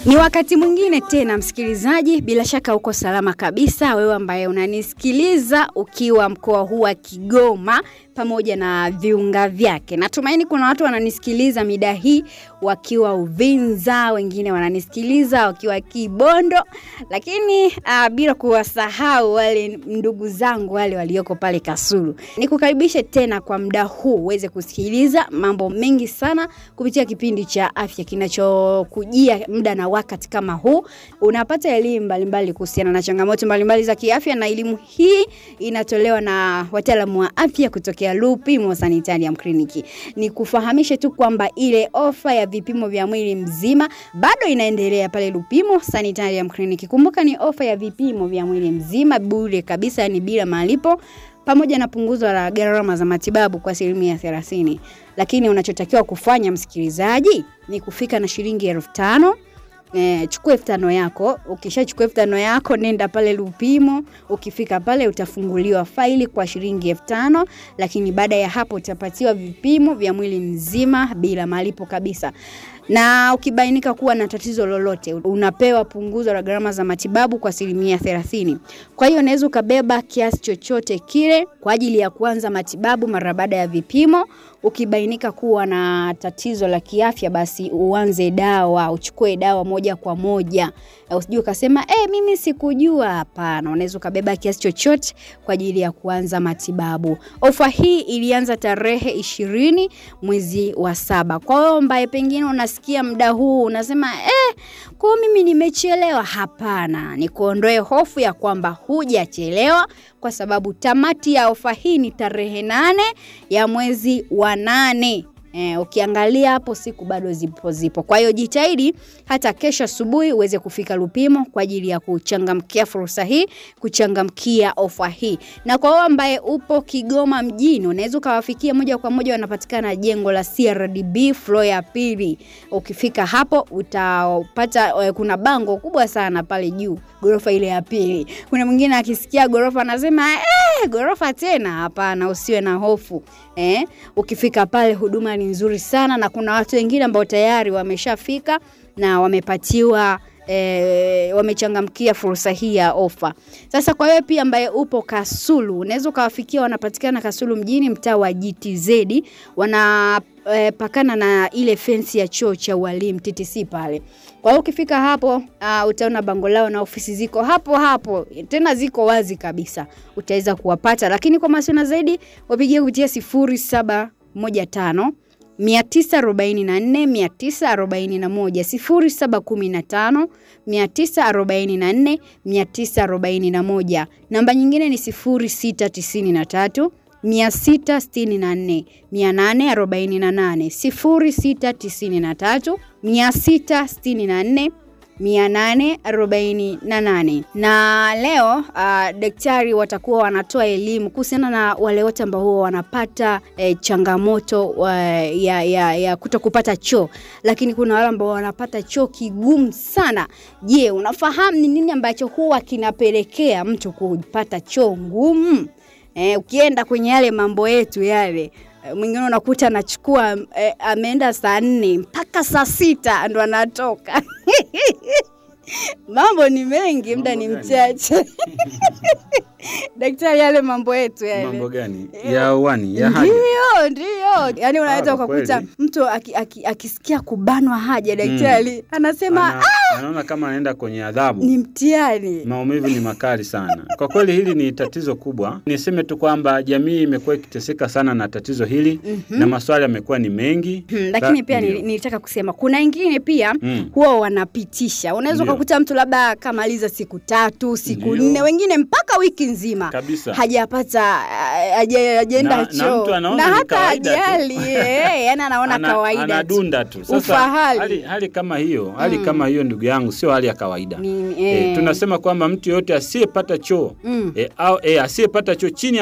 Ni wakati mwingine tena, msikilizaji, bila shaka uko salama kabisa, wewe ambaye unanisikiliza ukiwa mkoa huu wa Kigoma pamoja na viunga vyake. Natumaini kuna watu wananisikiliza mida hii wakiwa Uvinza, wengine wananisikiliza wakiwa Kibondo, lakini uh, bila kuwasahau wale ndugu zangu wale walioko pale Kasulu. Nikukaribishe tena kwa muda huu uweze kusikiliza mambo mengi sana kupitia kipindi cha afya kinachokujia muda na wakati kama huu. Unapata elimu mbalimbali kuhusiana na changamoto mbalimbali za kiafya, na elimu hii inatolewa na wataalamu wa afya kutokea Lupimo Sanitarium Clinic. Ni kufahamishe tu kwamba ile ofa ya vipimo vya mwili mzima bado inaendelea pale Lupimo Sanitarium Clinic. Kumbuka ni ofa ya vipimo vya mwili mzima bure kabisa, yani bila malipo pamoja na punguzo la gharama za matibabu kwa asilimia thelathini. Lakini unachotakiwa kufanya msikilizaji ni kufika na shilingi elfu tano Eh, chukua elfu tano yako. Ukishachukua elfu tano yako, nenda pale Lupimo. Ukifika pale utafunguliwa faili kwa shilingi elfu tano lakini baada ya hapo utapatiwa vipimo vya mwili mzima bila malipo kabisa na ukibainika kuwa na tatizo lolote unapewa punguzo la gharama za matibabu kwa asilimia thelathini. Kwa hiyo unaweza ukabeba kiasi chochote kile kwa ajili ya kuanza matibabu mara baada ya vipimo. Ukibainika kuwa na tatizo la kiafya, basi uanze dawa, uchukue dawa moja kwa moja. Usijue ukasema eh, mimi sikujua. Hapana, unaweza ukabeba kiasi chochote kwa ajili ya kuanza matibabu. Ofa hii ilianza tarehe ishirini mwezi wa saba. Kwa hiyo ambaye pengine unasikia muda huu unasema eh, kwa mimi nimechelewa. Hapana, ni kuondoe hofu ya kwamba hujachelewa, kwa sababu tamati ya ofa hii ni tarehe nane ya mwezi wa nane. Eh, ukiangalia hapo siku bado zipo zipo. Kwa hiyo jitahidi hata kesho asubuhi uweze kufika Lupimo kwa ajili ya kuchangamkia fursa hii, kuchangamkia ofa hii. Na kwa wewe ambaye upo Kigoma mjini, unaweza ukawafikia moja kwa moja, wanapatikana jengo la CRDB floor ya pili. Ukifika hapo utapata, kuna bango kubwa sana pale juu, gorofa ile ya pili. Kuna mwingine akisikia gorofa anasema eh, gorofa tena? Hapana, usiwe na hofu. Eh, ukifika pale huduma ni nzuri sana na kuna watu wengine ambao tayari wameshafika na wamepatiwa E, wamechangamkia fursa hii ya ofa. Sasa kwa wewe pia ambaye upo Kasulu, unaweza ukawafikia, wanapatikana Kasulu mjini, mtaa wa GTZ, wanapakana e, na ile fensi ya chuo cha ualimu TTC pale. Kwa hiyo ukifika hapo uh, utaona bango lao na ofisi ziko hapo hapo, tena ziko wazi kabisa, utaweza kuwapata, lakini kwa mawasiliano zaidi wapigie kupitia sifuri saba moja tano mia tisa arobaini na nne mia tisa arobaini na moja sifuri saba kumi na tano mia tisa arobaini na nne mia tisa arobaini na moja. Namba nyingine ni sifuri sita tisini na tatu mia sita sitini na nne mia nane arobaini na nane sifuri sita tisini na tatu mia sita sitini na nne 848 na leo uh, daktari watakuwa wanatoa elimu kuhusiana na wale wote ambao huwa wanapata eh, changamoto uh, ya, ya, ya kuto kupata choo, lakini kuna wale ambao wanapata choo kigumu sana. Je, unafahamu ni nini ambacho huwa kinapelekea mtu kupata choo ngumu? Eh, ukienda kwenye yale mambo yetu yale mwingine unakuta anachukua eh, ameenda saa nne mpaka saa sita ndo anatoka. Mambo ni mengi, muda ni mchache. Daktari, yale mambo yetu yale. Mambo gani? Ya uani, ya haja. Ndio, ndio. Yaani unaweza ukakuta mtu akisikia kubanwa haja, daktari anasema Ana, anaona kama anaenda kwenye adhabu. ni mtihani. Maumivu ni makali sana. Kwa kweli hili ni tatizo kubwa. Niseme tu kwamba jamii imekuwa ikiteseka sana na tatizo hili na maswali yamekuwa ni mengi. Hmm, lakini Sa- pia ndio. nili- nilitaka kusema kuna wengine pia Mm. huwa wanapitisha. Unaweza Ndio. ukakuta mtu labda kamaliza siku tatu, siku Ndio. nne, wengine mpaka wiki nzima Kabisa. hajapata haja- hajaenda Na- na choo mtu anaona na ni hata kawaida tu. hajali eh, yani anaona Ana- kawaida tu. anadunda tu. Sasa Ufahari. hali, hali kama hiyo, hali kama hiyo ndugu yangu sio hali ya kawaida. Ni- Eh, eh. tunasema kwamba mtu yote asiyepata choo Mm. eh, au eh, asiyepata choo chini ya